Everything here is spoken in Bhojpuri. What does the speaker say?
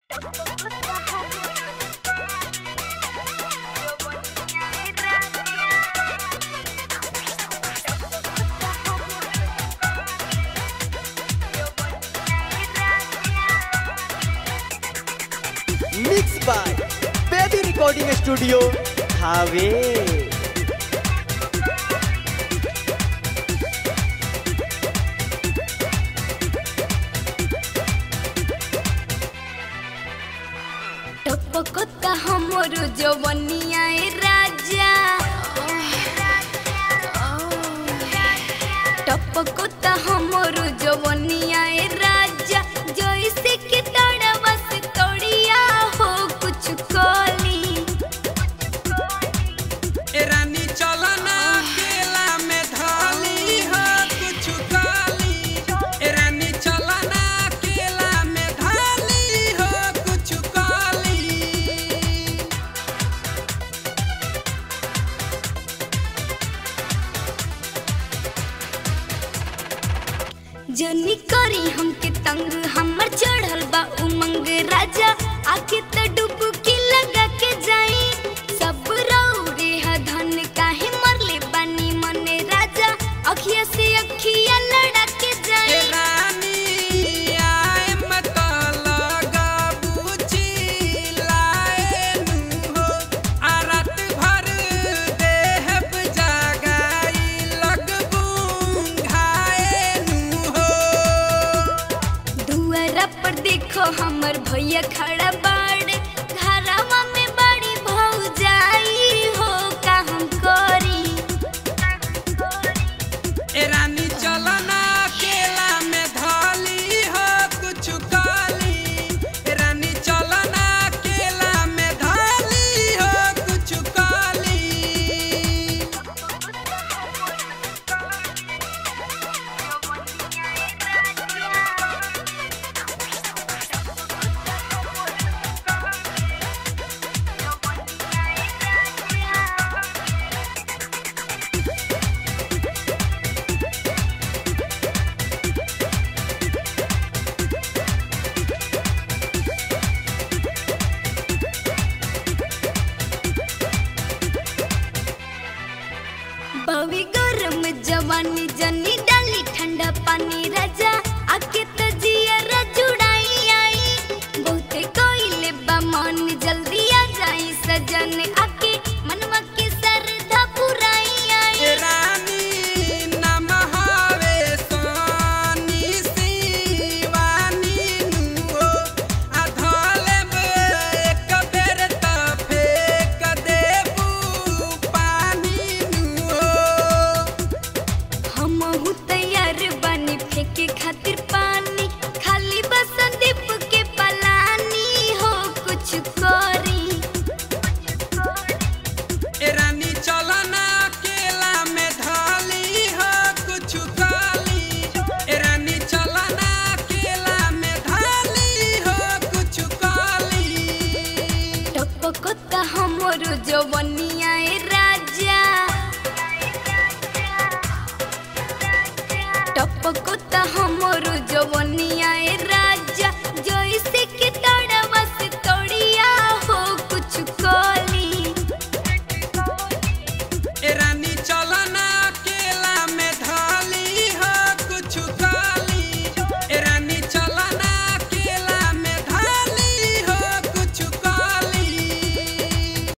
mix by baby recording studio Thawe टपकता हमर जवनिया ए राजा टपकता हमर जवनिया ए राजा जैसे कि तड़वा से तड़िया हो कुछ कली ए रानी चलना केला में धाली हो कुछ काली ए रानी चलना केला में धाली हो कुछ काली जनी करी हमके तंग हमर चढ़ल बा उमंग राजा आके त डुबकी लगा के जाई सब रौरे ह धन काहे मरले बानी मने राजा अखिया से अखिया लड़ा के ए जाई रानी आए मत लगा बुझी लाए नु हो आ रात भर देहब जगाई लगबू घाए नु हो दुआरा पर देखो हमर भैया खड़ा बाड़े घरवा में बड़ी भौजाई हो का हम करी ए रानी चलना केला में धाली हो कुछ काली ए रानी चलना केला में धाली हो कुछ काली बवी गरम जवानी जनी डाली ठंडा पानी राजा आके त जिया जुड़ाई आई बहुते कोइले बा मन जल्दी आ जाई सजन